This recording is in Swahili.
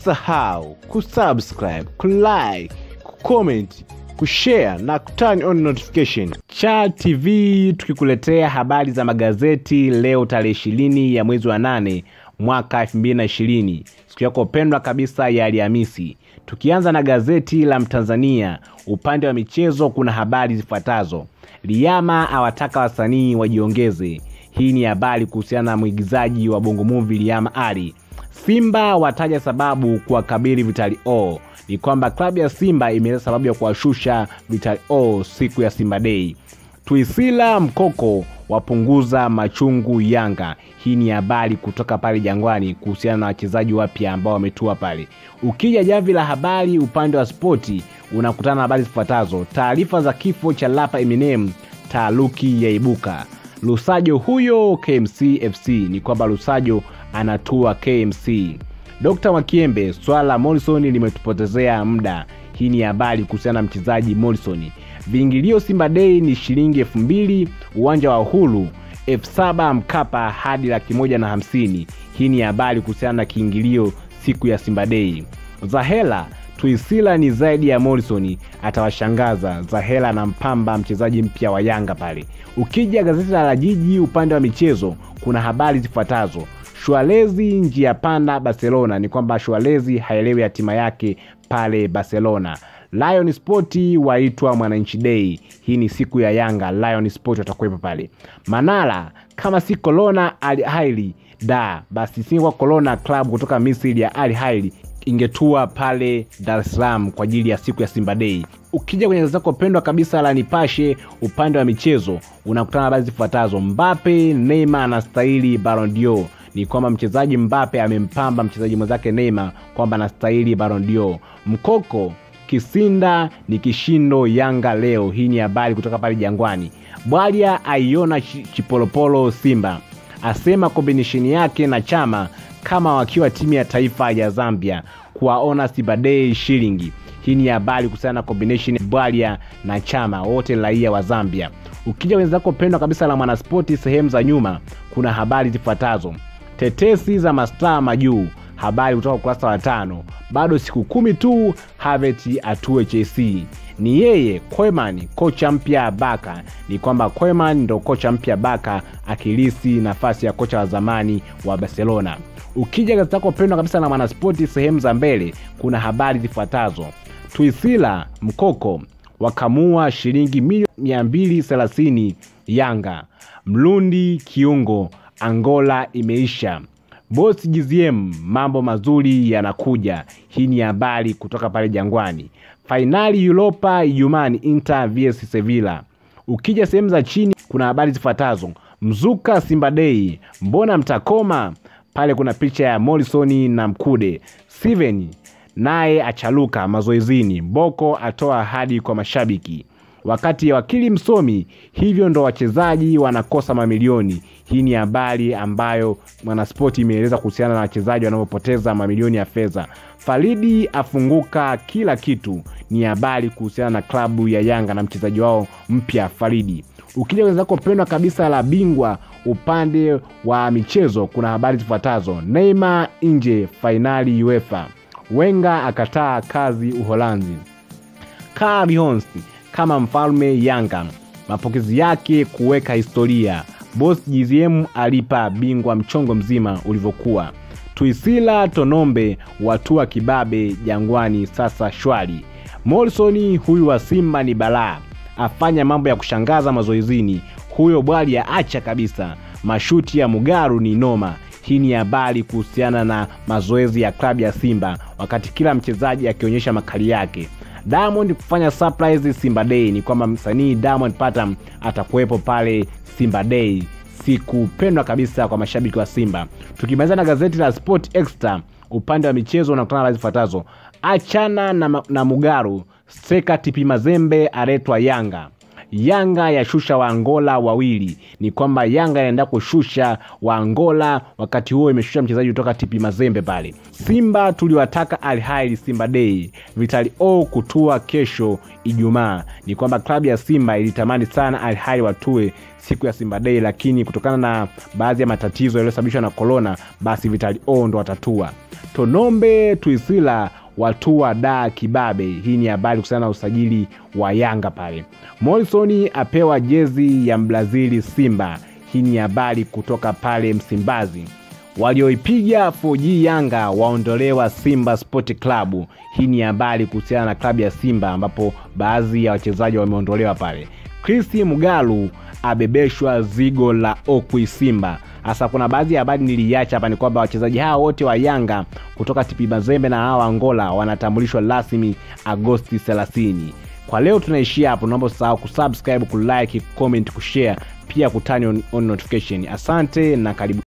Usisahau kusubscribe, kulike, kucomment, kushare na kuturn on notification. Cha TV tukikuletea habari za magazeti leo tarehe ishirini ya mwezi wa nane mwaka 2020 siku yako pendwa kabisa ya Alhamisi. Tukianza na gazeti la Mtanzania, upande wa michezo kuna habari zifuatazo: Liama awataka wasanii wajiongeze. Hii ni habari kuhusiana na mwigizaji wa Bongo Movie Liama Ali. Simba wataja sababu kuwakabili Vitali O. Ni kwamba klabu ya Simba imeeleza sababu ya kuwashusha Vitali O siku ya Simba Day. Tuisila Mkoko wapunguza machungu Yanga. Hii ni habari kutoka pale Jangwani kuhusiana na wachezaji wapya ambao wametua pale. Ukija jamvi la habari upande wa spoti unakutana na habari zifuatazo: taarifa za kifo cha Lapa Eminem, taaluki yaibuka. Lusajo huyo KMC FC, ni kwamba Lusajo anatua KMC. Dr. Mwakiembe, swala la Morrison limetupotezea muda. Hii ni habari kuhusiana na mchezaji Morrison. Viingilio Simba Day ni shilingi elfu mbili uwanja wa Uhuru, elfu saba Mkapa hadi laki moja na hamsini. Hii ni habari kuhusiana na kiingilio siku ya Simba Day. Zahela Tuisila ni zaidi ya Morrison, atawashangaza. Zahela na mpamba mchezaji mpya wa Yanga pale. Ukija gazeti la Jiji upande wa michezo kuna habari zifuatazo: Shualezi njia panda Barcelona, ni kwamba Shualezi haelewi hatima yake pale Barcelona. Lion Sport waitwa Mwananchi Day. Hii ni siku ya Yanga, Lion Sport watakuwepo pale. Manala kama si Corona Al Ahly da basi singekuwa Corona club kutoka Misri ya Al Ahly ingetua pale Dar es Salaam kwa ajili ya siku ya Simba Day. Ukija kwenye gazeti lako pendwa kabisa la Nipashe upande wa michezo unakutana habari zifuatazo: Mbappe Neymar anastahili Ballon d'Or. Ni kwamba mchezaji Mbappe amempamba mchezaji mwenzake Neymar kwamba anastahili Ballon d'Or. Mkoko Kisinda ni kishindo Yanga leo. Hii ni habari kutoka pale Jangwani. Bwalya aiona Chipolopolo Simba, asema kombinesheni yake na Chama kama wakiwa timu ya taifa ya Zambia kuwaona Simba Day shilingi. Hii ni habari kuhusiana na combination Bwalya na Chama, wote raia wa Zambia. Ukija wenzako pendwa kabisa la Mwanaspoti sehemu za nyuma, kuna habari zifuatazo: tetesi za mastaa majuu habari kutoka ukurasa wa tano. Bado siku kumi tu Havertz atue Chelsea. Ni yeye Koeman, kocha mpya Baka. Ni kwamba Koeman ndo kocha mpya Baka akilisi nafasi ya kocha wa zamani wa Barcelona. Ukija gazeti lako pendwa kabisa na Mwanaspoti sehemu za mbele, kuna habari zifuatazo: Tuisila Mkoko wakamua shilingi milioni 230 Yanga. Mlundi kiungo Angola imeisha. Boss GZM, mambo mazuri yanakuja. Hii ni habari kutoka pale Jangwani. Fainali Europa Ijumaa, Inter vs Sevilla. Ukija sehemu za chini kuna habari zifuatazo: mzuka Simba Day, mbona mtakoma? Pale kuna picha ya Morrison na Mkude. Steven naye achaluka mazoezini. Boko atoa ahadi kwa mashabiki wakati wakili msomi. Hivyo ndo wachezaji wanakosa mamilioni. Hii ni habari ambayo Mwanaspoti imeeleza kuhusiana na wachezaji wanaopoteza mamilioni ya fedha. Faridi afunguka kila kitu, ni habari kuhusiana na klabu ya Yanga na mchezaji wao mpya Faridi. Ukija wenzako pendwa kabisa la bingwa upande wa michezo, kuna habari zifuatazo: Neymar nje fainali UEFA, Wenga akataa kazi Uholanzi, Karl kama mfalme Yanga, mapokezi yake kuweka historia. Boss GZM alipa bingwa mchongo mzima ulivyokuwa. Tuisila Tonombe watua kibabe Jangwani, sasa shwari. Morrison huyu wa Simba ni balaa, afanya mambo ya kushangaza mazoezini. Huyo Bwalya acha kabisa, mashuti ya Mugaru ni noma. Hii ni habari kuhusiana na mazoezi ya klabu ya Simba, wakati kila mchezaji akionyesha makali yake. Diamond kufanya surprise Simba Day, ni kwamba msanii Diamond Platnumz atakuwepo pale Simba Day, siku pendwa kabisa kwa mashabiki wa Simba. Tukimaliza na gazeti la Sport Extra upande wa michezo unakutana na zifuatazo: achana na, na Mugaru, Seka Tipi Mazembe aretwa Yanga. Yanga yashusha Waangola wawili. Ni kwamba Yanga inaenda kushusha Waangola, wakati huo imeshusha mchezaji kutoka TP Mazembe pale. Simba tuliwataka Al Ahly Simba Day, Vitali O kutua kesho Ijumaa. Ni kwamba klabu ya Simba ilitamani sana Al Ahly watue siku ya Simba Day, lakini kutokana na baadhi ya matatizo yaliyosababishwa na korona, basi Vitali O ndo watatua. Tonombe Tuisila watua da kibabe. Hii ni habari kuhusiana na usajili wa Yanga pale. Morrison apewa jezi ya Mbrazili Simba. Hii ni habari kutoka pale Msimbazi. Walioipiga 4G Yanga waondolewa Simba Sport Club. Hii ni habari kuhusiana na klabu ya Simba ambapo baadhi ya wachezaji wameondolewa pale. Chris Mugalu abebeshwa zigo la Okwi Simba. Hasa kuna baadhi ya habari niliacha hapa, ni kwamba wachezaji hawa wote wa Yanga kutoka TP Mazembe na hawa Angola wanatambulishwa rasmi Agosti 30. Kwa leo tunaishia hapo, naomba usahau kusubscribe, kulike, comment, kushare pia kutani on, on notification. Asante na karibu.